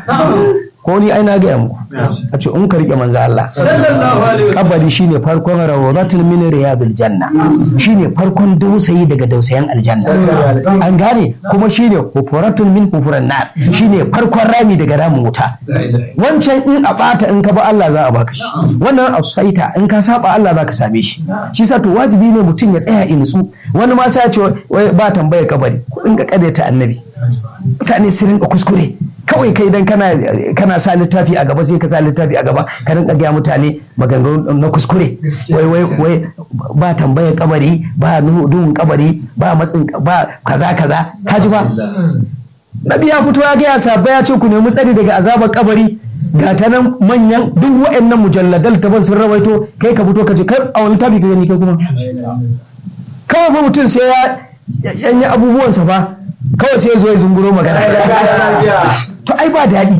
ko ni ai na gaya muku a ce in ka rike manzo Allah kabari shine farkon rawdatul min riyadil janna shine farkon dausayi daga dausayan aljanna an gane kuma shine hufuratun min hufuran nar shine farkon rami daga ramin wuta wancan in a bata in ka ba Allah za a baka shi wannan asaita in ka saba Allah za ka same shi shi sa to wajibi ne mutum ya tsaya in nutsu wani ma sai ya ce wai ba tambayar kabari ku dinga kadaita annabi mutane su rinka kuskure kawai kai dan kana kana sa littafi a gaba sai ka sa littafi a gaba ka rinka gaya mutane maganganu na kuskure wai wai wai ba tambayar kabari ba duhun kabari ba matsin ba kaza kaza kaji ba Nabi ya fito ya gaya sabbai ya ce ku nemi tsari daga azabar kabari ga ta nan manyan duk wa'annan mujalladal taban sun rawaito kai ka fito ka ce kai a wani tabi ka gani kai kuma kawai fa mutum sai ya yanyi abubuwansa fa kawai sai ya zo ya zunguro magana to ai ba daɗi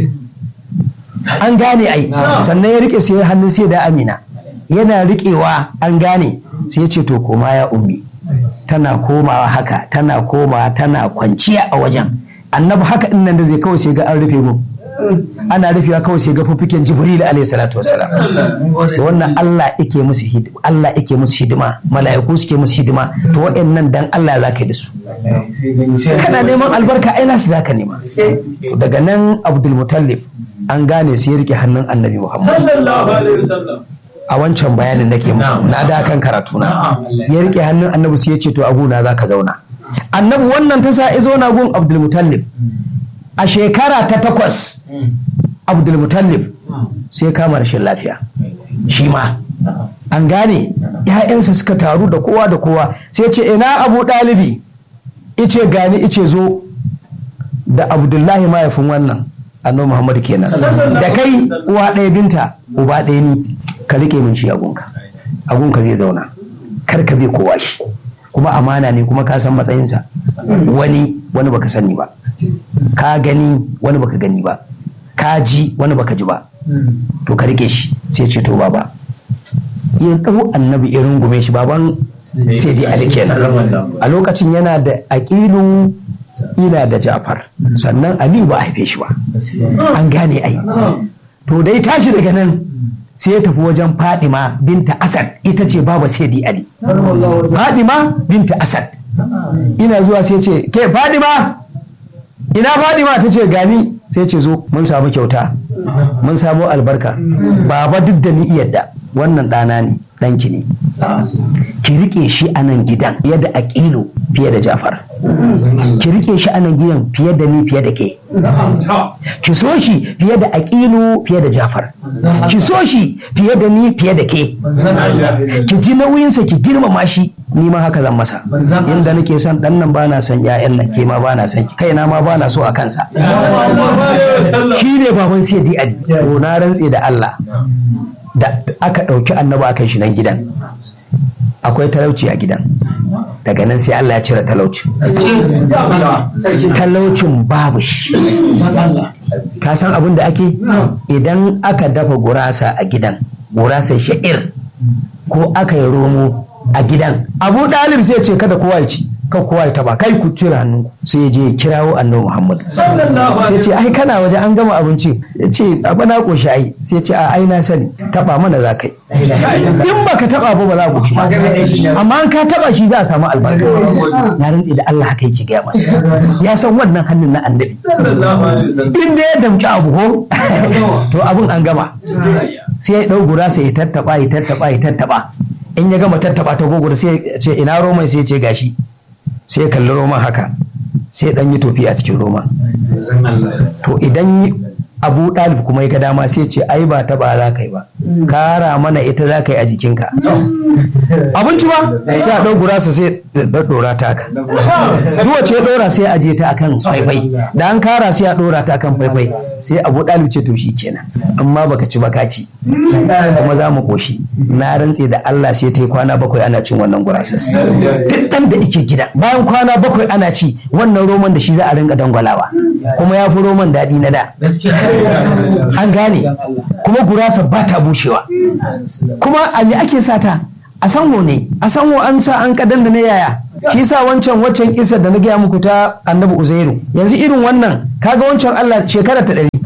an gane ai sannan ya rike sai hannun sai da amina yana riƙewa an gane sai ya ce to koma ya ummi tana komawa haka tana komawa tana kwanciya a wajen annabi haka din nan da zai kawai sai ga an rufe mu ana rufewa kawai sai ga fufuken jibril alayhi salatu wasalam wannan Allah yake musu hidima Allah yake musu hidima mala'iku suke musu hidima to wa'annan dan Allah za ka yi da su kana neman albarka ai nasu zaka nema daga nan Abdul Mutallib an gane sai ya rike hannun Annabi Muhammad sallallahu alaihi wasallam a wancan bayanin nake muku na da kan karatu na ya rike hannun Annabi sai ya ce to aguna za ka zauna Annabi wannan ta sa izo na gun Abdul Mutallib a shekara ta takwas abdulmutallib sai kama rashin lafiya shi ma an gane ‘ya'yansa suka taru da kowa da kowa sai ce ina abu ɗalibi ice gani ice zo da abdullahi mahaifin wannan annabi muhammad kenan da kai uwa ɗaya binta uba ɗaya ni ka rike min shi agunka agunka zai zauna kar ka bai kowa shi kuma amana ne kuma ka san matsayinsa wani wani baka sani ba ka gani wani baka gani ba ka ji wani baka ji ba to ka rike shi sai ce to baba ya ɗau annabi irin gume shi baban sai dai ali kenan a lokacin yana da aƙilu ila da jafar sannan aliyu ba a haife shi ba an gane ai to dai tashi daga nan sai ya tafi wajen Fadima binta Asad ita ce baba Sayyidi Ali. Fadima binta Asad. Ina zuwa sai ce, ke Fadima, ina Fadima ta ce gani sai ce zo mun samu kyauta, mun samu albarka, baba duk da ni yadda wannan ɗana ne, ɗanki ne. Ki riƙe shi a nan gidan fiye da aƙilu fiye da Jafar. Ki riƙe shi a nan gidan fiye da ni fiye da ke. ki so shi fiye da aƙilu fiye da jafar ki so shi fiye da ni fiye da ke ki ji nauyinsa ki girmama shi ni ma haka zan masa inda nake son dan nan bana son ƴaƴan nan ke ma bana son ki kaina ma bana so a kansa shi ne baban sai di adi to na rantse da Allah da aka ɗauki annaba aka shi nan gidan akwai talauci a gidan daga nan sai Allah ya cire talauci talaucin babu shi ka san abin da ake idan aka dafa gurasa a gidan gurasa sha'ir ko aka yi romo a gidan abu ɗalib sai ce kada kowa ya ci kan kowa ya taba kai ku cire hannu sai ya je ya kirawo annabi Muhammad sai ce ai kana waje an gama abinci sai ce abu na koshi ai sai ce a ai na sani taba mana za kai in baka taba ba ba za ku ci amma an ka taba shi za a samu albarka na rantsi da Allah haka yake gaya masa ya san wannan hannun na annabi in da ya damki abu ko to abun an gama sai ya dau gura sai ya tattaba ya tattaba ya tattaba in ya gama tattaba ta gogora sai ya ce ina roman sai ya ce gashi sai kalli roman haka sai dan yi tofi a cikin roman to idan abu ɗalib kuma ya ga dama sai ce ai ba taba za ka yi ba kara mana ita za ka yi a jikinka abinci ba sai a ɗau gurasa sai ɗora ta ka duk wacce ya ɗora sai a je ta akan faifai da an kara sai a ɗora ta akan faifai sai abu ɗalib ce to shi kenan amma baka ci baka ci kuma za mu koshi na rantse da Allah sai ta yi kwana bakwai ana cin wannan gurasas duk ɗan da ike gida bayan kwana bakwai ana ci wannan roman da shi za a rinka dangwalawa kuma ya fi roman daɗi na da an gane kuma gurasa ba ta bushewa kuma a me ake sata a sanwo ne a sanwo an sa an kadan da na yaya shi sa wancan waccan kisa da na gaya muku ta annabi uzairu yanzu irin wannan kaga wancan Allah shekara ta ɗari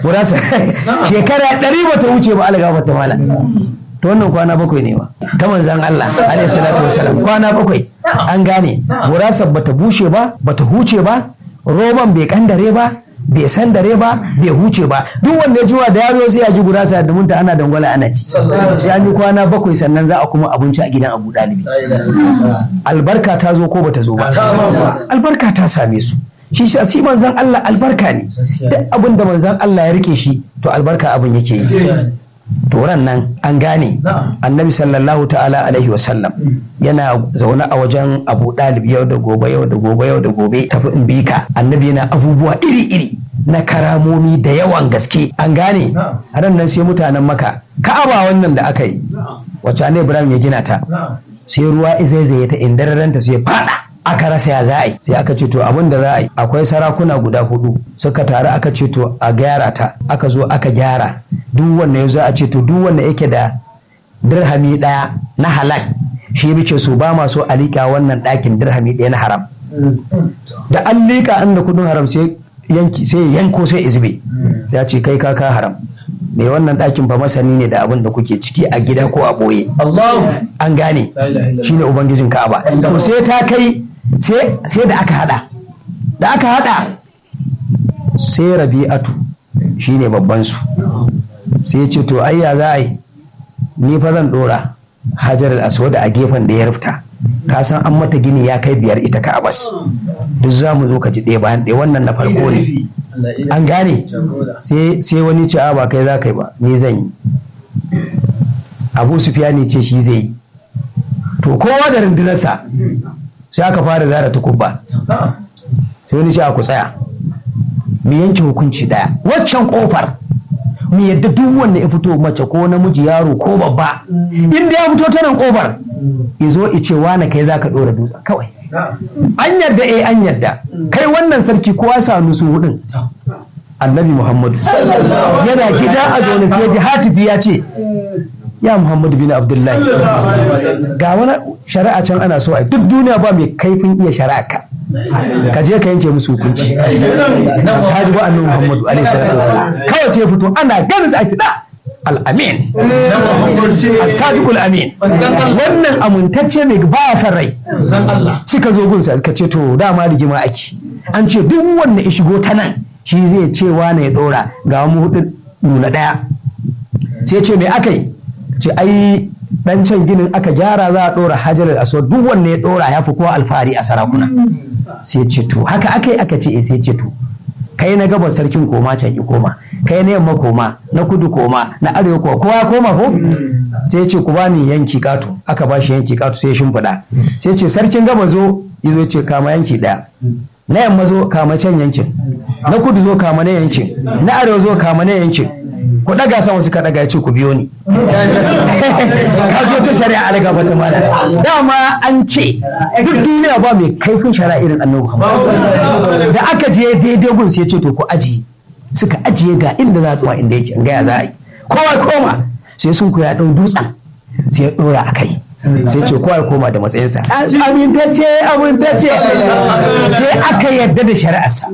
gurasa shekara ɗari ba ta wuce ba alga ta mala to wannan kwana bakwai ne ba ta manzan Allah alaihi salatu wasalam kwana bakwai an gane gurasar bata bushe ba bata huce ba roman bai kandare ba bai san dare ba bai huce ba duk wanda ya jiwa da yaro sai ya ji gurasa da munta ana dangwala ana ci sai an yi kwana bakwai sannan za a kuma abinci a gidan abu dalibi albarka ta zo ko bata zo ba albarka ta same su shi shi manzan Allah albarka ne duk abin da manzan Allah ya rike shi to albarka abin yake yi turan nan an gane annabi sallallahu ta'ala alaihi wasallam yana zaune a wajen abu ɗalib yau da gobe yau da gobe yau da gobe tafi in bi ka annabi yana abubuwa iri-iri na karamomi da yawan gaske an gane a nan sai mutanen maka ka'aba wannan da aka yi wacce ne ibrahim ya gina ta sai ruwa izaizaye ta indararanta sai fada aka rasa ya za a yi sai aka ce to abin da za a yi akwai sarakuna guda hudu suka taru aka ce to a gyara ta aka zo aka gyara duk wanda ya za a ce to duk wanda yake da dirhami daya na halak shi muke so ba ma so a liƙa wannan ɗakin dirhami ɗaya na haram da an liƙa an da kudin haram sai yanki sai yanko sai izbe sai a ce kai kaka haram mai wannan ɗakin fa masani ne da abin da kuke ciki a gida ko a ɓoye an gane shine ubangijin ka'aba to sai ta kai sai da aka hada da aka hada sai rabi'atu shine babban su sai ce to ayya za a yi ni fa zan dora hajar al-aswad a gefen da ya rufta ka san an mata gini ya kai biyar ita ka abas duk za mu zo ka ji ɗaya bayan ɗaya wannan na farko ne an gane sai wani ce a ba kai za ka yi ba ni zan yi abu sufiyani ce shi zai yi to kowa da rundunarsa sai aka fara zara tukubba sai wani ce a ku tsaya mu yanke hukunci daya waccan kofar mu yadda duk wanda ya fito mace ko namiji yaro ko babba inda ya fito ta nan kofar izo ice wane kai zaka dora dutsen kawai an yadda eh an yadda kai wannan sarki kowa sa nusu hudun annabi muhammadu yana gida a zaune sai ji hatifi ya ce ya muhammadu bin abdullahi ga wani shari'a can ana so a duk duniya ba mai kaifin iya shari'a ka ka je ka yanke musu hukunci ka ji ba annabi muhammadu alaihi salatu wasalam kawai sai ya fito ana ganin sa a ci da al'amin as-sadiqul amin wannan amintacce mai baya son rai suka zo gunsa ka ce to dama rigima ake an ce duk wanda ya shigo ta nan shi zai ce wane ya dora ga mu hudu nuna daya sai ce me aka yi ce ai dan can ginin aka gyara za a dora hajar aswad duk wanda ya dora ya fi kowa alfahari a sarakuna sai ce to haka aka yi aka ce eh sai ce to kai na gabas sarkin koma can yi koma kai na yamma koma na kudu koma na arewa koma kowa koma ko sai ce ku bani yanki katu aka bashi yanki katu sai shimfiɗa sai ce sarkin gaba zo zo ce kama yanki ɗaya na yamma zo kama can yankin na kudu zo kama na yankin na arewa zo kama na yankin ku daga sama suka daga ya ce ku biyo ni ka zo ta shari'a alaga bata mala dama an ce duk duniya ba mai kaifin shari'a irin annabi Muhammad da aka je daidai gun sai ya ce to ku ajiye suka ajiye ga inda za a inda yake ga ya za a yi kowa koma sai sun ku ya dau dutsen sai ya dora a kai sai ce kowa ya koma da matsayinsa amintacce amintacce sai aka yarda da shari'arsa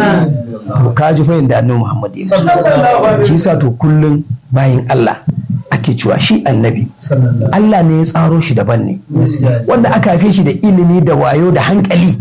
ka ji fahimta da annabi Muhammad ya shi sa to kullum bayin Allah ake cewa shi annabi Allah ne ya tsaro shi daban ne wanda aka haife shi da ilimi da wayo da hankali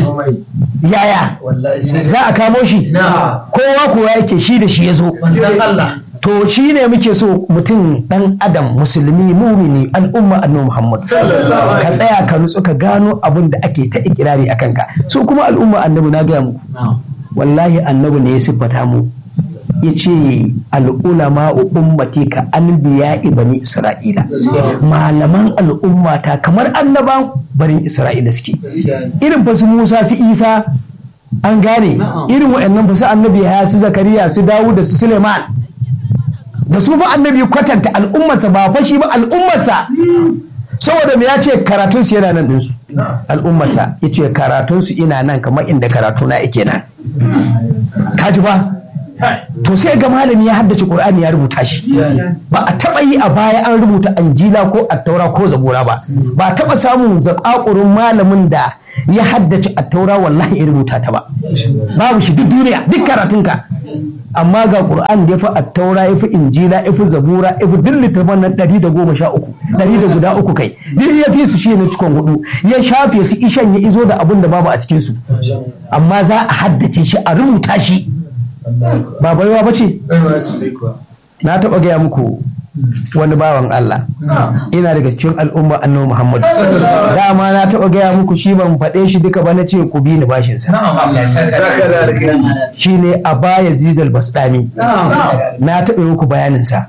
yaya za a kamo shi kowa kowa yake shi da shi ya zo to shi ne muke so mutum dan adam musulmi mumini al'umma annabi Muhammad ka tsaya ka nutsu ka gano abin da ake ta ikirari a kanka su kuma al'umma annabi na gaya muku wallahi annabi ne ya siffata mu ya ce al'ulama ummati ka anbiya bani isra'ila malaman al'ummata kamar annaban barin isra'ila suke irin fa su musa su isa an gane irin waɗannan fa su annabi ya su zakariya su dawud da su suleiman da su fa annabi kwatanta al'ummarsa ba fashi ba al'ummarsa saboda me ya ce karatunsu yana nan ɗinsu al'ummarsa ya ce karatunsu ina nan kamar inda karatuna yake nan kaji ba to sai ga malami ya haddace qur'ani ya rubuta shi ba a taba yi a baya an rubuta anjila ko attaura ko zabura ba ba a taba samun zakakurin malamin da ya haddace attaura wallahi ya rubuta ta ba babu shi duk duniya duk karatunka amma ga qur'an da ya fi attaura ya fi injila ya fi zabura ya fi duk littafan nan ɗari da goma sha uku ɗari da guda uku kai duk ya fi su shi na cikon hudu ya shafe su ishan ya izo da abin da babu a cikinsu amma za a haddace shi a rubuta shi ba baiwa ba ce na taɓa gaya muku wani bawan Allah ina daga cikin al'umma annabi Muhammad dama na taɓa gaya muku shi ban faɗe shi duka ba na ce ku bi ni bashin sa shi ne a baya zidal basdami na taɓa muku bayanin sa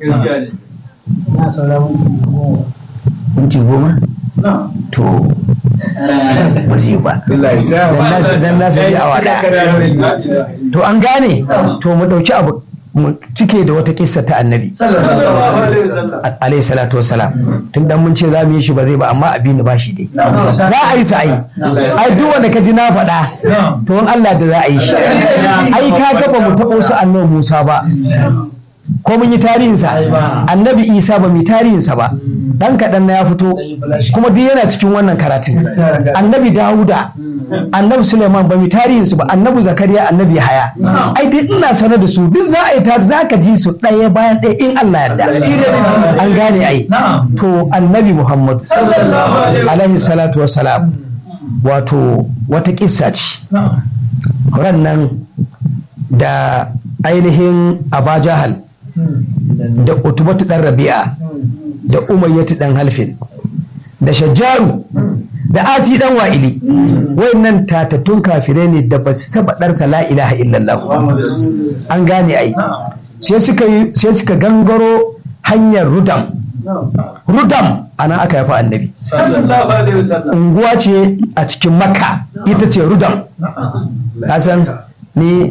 minti goma to ba zai ba dan na sai awa ɗaya to an gane to mu ɗauki abu mu cike da wata kissa ta annabi alayhi salatu wasalam tun dan mun ce za mu yi shi ba zai ba amma abin da ba shi dai za a yi sa ai ai duk wanda ka ji na faɗa to in Allah da za a yi shi ai ka ga ba mu taɓo su annabi Musa ba ko mun yi tarihinsa annabi isa ba mu yi tarihinsa ba dan kaɗan na ya fito kuma duk yana cikin wannan karatun annabi dawuda annabi suleiman ba mu yi tarihinsu ba annabi zakariya annabi haya ai duk ina sanar da su duk za a yi tari za ka ji su ɗaya bayan ɗaya in allah yarda an gane ai to annabi muhammad alaihi salatu wassalam wato wata kissa ce ran nan da ainihin abajahal da utubatu dan rabi'a da umayyatu dan halfin da shajjaru da asi dan wa'ili wayannan tatattun kafirai ne da ba su taba darsa la ilaha illallah an gane ai sai suka yi sai suka gangaro hanyar rudam rudam ana aka yafa annabi unguwa ce a cikin makka ita ce rudam hasan ni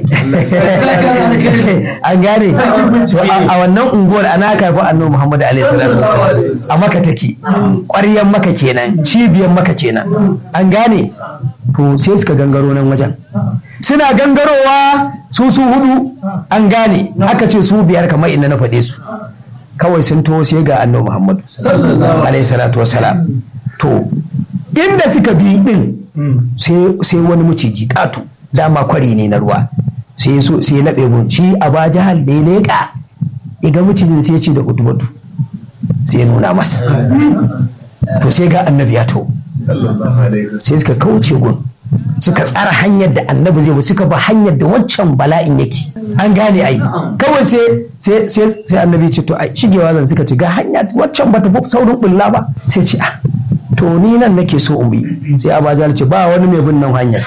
an gane to a wannan unguwar ana karfi annabi Muhammad alaihi salatu wasallam a maka take ƙwaryan maka kenan cibiyar maka kenan an gane to sai suka gangaro nan wajen suna gangarowa su su hudu an gane aka ce su biyar kamar inda na faɗe su kawai sun taho sai ga annabi Muhammad alaihi salatu wasalam to inda suka bi din sai wani maciji katu dama kwari ne na ruwa sai so sai laɓe gun shi a ba jihar da ya leƙa iga macijin sai ce da udubatu sai nuna masa to sai ga annabi ya to sai suka kauce gun suka tsara hanyar da annabi zai suka ba hanyar da waccan bala'in yake an gane ai kawai sai sai annabi ce to ai shigewa zan suka ce ga hanya waccan bata fi saurin bulla ba sai ce ah to ni nan nake so in bi sai abajar ce ba wani mai bin nan hanyar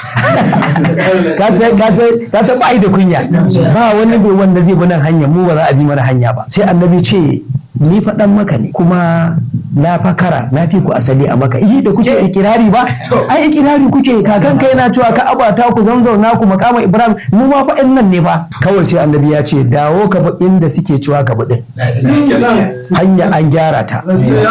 ka sai ka sai ka sai ba da kunya ba wani mai wanda zai bi nan hanya mu ba za a bi mana hanya ba sai annabi ce ni faɗan maka ne kuma na fakara na fi ku asali a maka yi da kuke ikirari ba ai ikirari kuke kakan kai na cewa ka abata ku zanzau na ku makama ibrahim mu ma fa nan ne ba kawai sai annabi ya ce dawo ka bi inda suke cewa ka bi din hanya an gyara ta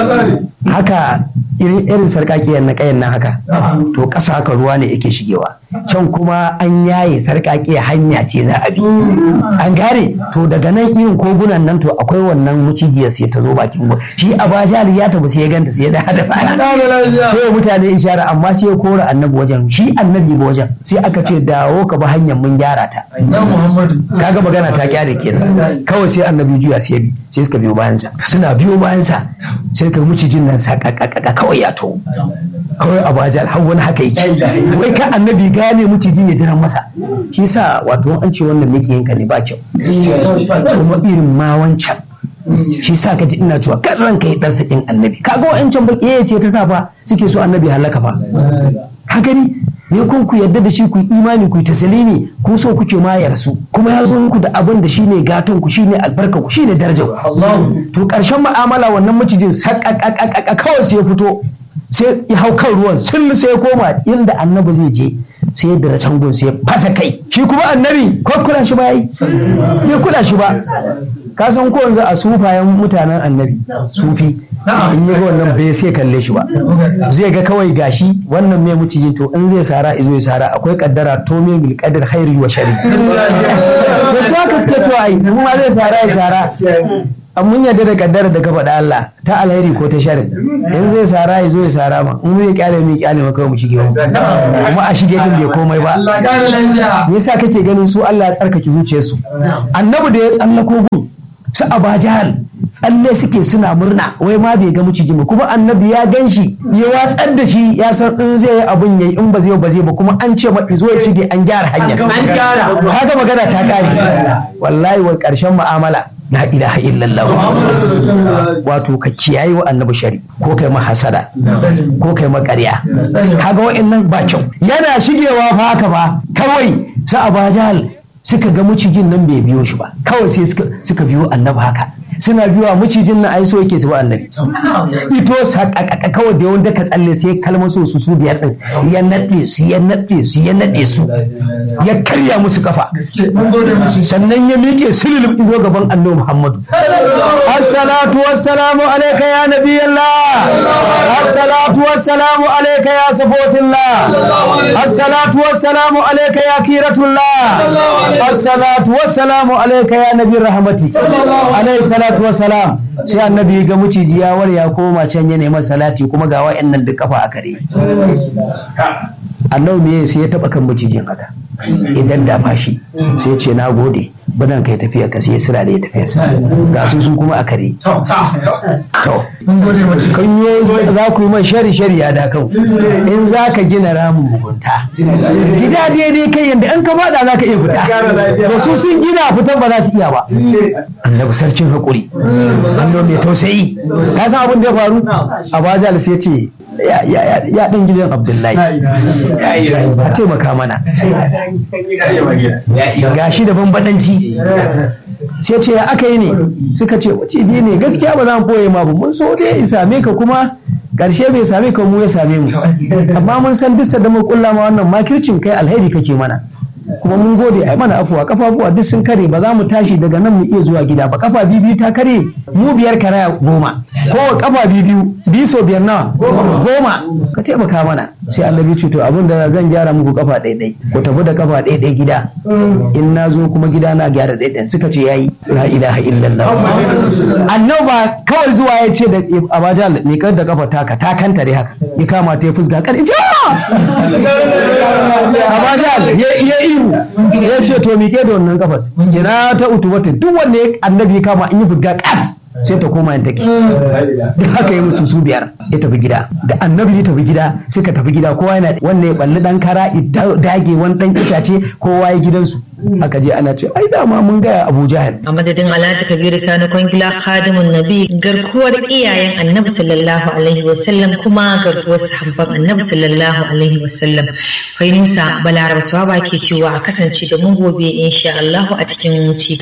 haka irin sarƙaƙiyar na ƙayan nan haka to ƙasa haka ruwa ne yake shigewa can kuma an yaye sarƙaƙiyar hanya ce za a bi an gane to daga nan irin kogunan nan to akwai wannan mucijiyar sai ta zo bakin ruwa shi a bajali ya tafi sai ya ganta sai ya da da fara sai ya mutane ishara amma sai ya kora annabi wajen shi annabi ba wajen sai aka ce dawo ka bi hanyar mun gyara ta kaga magana ta kyale kenan kawai sai annabi juya sai ya bi sai suka biyo bayansa suna biyo bayansa sai ka mucijin nan sakakaka kawai ya to kawai a bajal har wani haka yake wai ka annabi gane mucijin ya diran masa shi sa wato an ce wannan miki yanka ne ba kyau kuma irin ma wancan shi sa ka ji ina cewa kan ranka ya dar sakin annabi kaga wa'ancan baki ya ce ta sa fa suke so annabi halaka fa ka gani ne kun ku yarda da shi ku imani ku tasalimi ku so kuke ma ya rasu kuma ya zo muku da abin da shine gatan ku shine albarka ku shine darajar ku to karshen mu'amala wannan macijin sakakakaka kawai sai ya fito sai ya hau kan ruwan sullu sai ya koma inda annabi zai je sai da can gun sai ya fasa kai shi kuma annabi ko kula shi ba yi sai kula shi ba ka san ko yanzu a sufayen mutanen annabi sufi in yi ga wannan bai sai kalle shi ba zai ga kawai gashi wannan mai mucijin to in zai sara izo ya sara akwai kaddara to me bil qadar khairi wa shari to su haka suke to ai in ma zai sara ya sara an mun yarda da kaddara da ka faɗa Allah ta alheri ko ta shari in zai sara ya zo ya sara ma in zai kyale mai kyale ma kawai mu shige kuma a shige din bai komai ba me yasa kake ganin su Allah ya tsarkake zuciyarsu annabi da ya tsallako gun su aba jahal tsalle suke suna murna wai ma bai ga miciji ba kuma annabi ya gan shi ya watsar da shi ya san in zai yi abun yayi in ba zai ba zai ba kuma an ce ma izo ya shige an gyara hanyar haka magana ta kare wallahi wa karshen mu'amala la ilaha illallah wato ka kiyaye wa annabi shari ko kai ma hasada ko kai ma ƙarya kaga wa'annan ba kyau yana shigewa fa haka ba kawai sa abajal suka ga macijin nan bai biyo shi ba kawai sai suka biyo annabi haka suna biyowa macijin nan ai so yake su ba annabi ito sakakaka kawai da yawan ka tsalle sai kalmar so su su biyar din ya naɗe su ya naɗe su ya naɗe su ya karya musu kafa sannan ya miƙe sulul izo gaban annabi muhammadu assalatu wassalamu alayka ya nabiyallah assalatu wassalamu alayka ya safotillah assalatu wassalamu alayka ya kiratullah assalatu wassalamu alayka ya nabi rahmati alayhi salatu wassalam sai annabi ga muciji ya war ya koma can ya neman salati kuma ga wa'annan duk kafa a kare annabi me sai ya taba kan macijin haka idan da fashi sai ce na gode badan kai tafiya ka sai sira da ya tafiya sa ga su su kuma a kare to kan yi za ku yi man shari shari ya da kan in za ka gina ramin mugunta gida daidai kai yadda an ka fada za ka iya fita to su sun gina fitan ba za su iya ba annabi sarkin hakuri annabi mai tausayi ka san abin da ya faru abajal sai ce ya dan gidan abdullahi a taimaka mana gashi da bambadanci sai ce ya aka yi ne suka ce maciji ne gaskiya ba za mu boye ma ba mun so dai ya same ka kuma karshe bai same ka mu ya same mu amma mun san duk da mu kulla ma wannan makircin kai alheri kake mana kuma mun gode ai mana afuwa kafafuwa duk sun kare ba za mu tashi daga nan mu iya zuwa gida ba kafa biyu ta kare mu biyar karaya goma ko kafa biyu biyu so biyar nawa goma ka taimaka mana sai annabi ce to abin da zan gyara muku kafa ɗaiɗai ku tafi da kafa ɗaiɗai gida in na zo kuma gida na gyara ɗaiɗai suka ce yayi la ilaha illallah annabi ba kawai zuwa ya ce da abajal mai kar da kafa taka ta kanta dai haka ya kama ta ya fusga kar ita abajal ya ihu ya ce to miƙe da wannan kafas kira ta utubata duk wanda annabi ya kama in yi fusga kas sai ta koma yin take da haka yi musu su biyar ya tafi gida da annabi ya tafi gida suka tafi gida kowa yana wanda ya balli dan kara dage wani dan itace kowa ya gidansu aka je ana ce ai dama mun gaya abu jahal a madadin alhaji kabiru sani kwangila khadimun nabi garkuwar iyayen annabi sallallahu alaihi wasallam kuma garkuwar sahabban annabi sallallahu alaihi wasallam fainusa balaraba swaba ke cewa a kasance da mu gobe insha Allah a cikin ci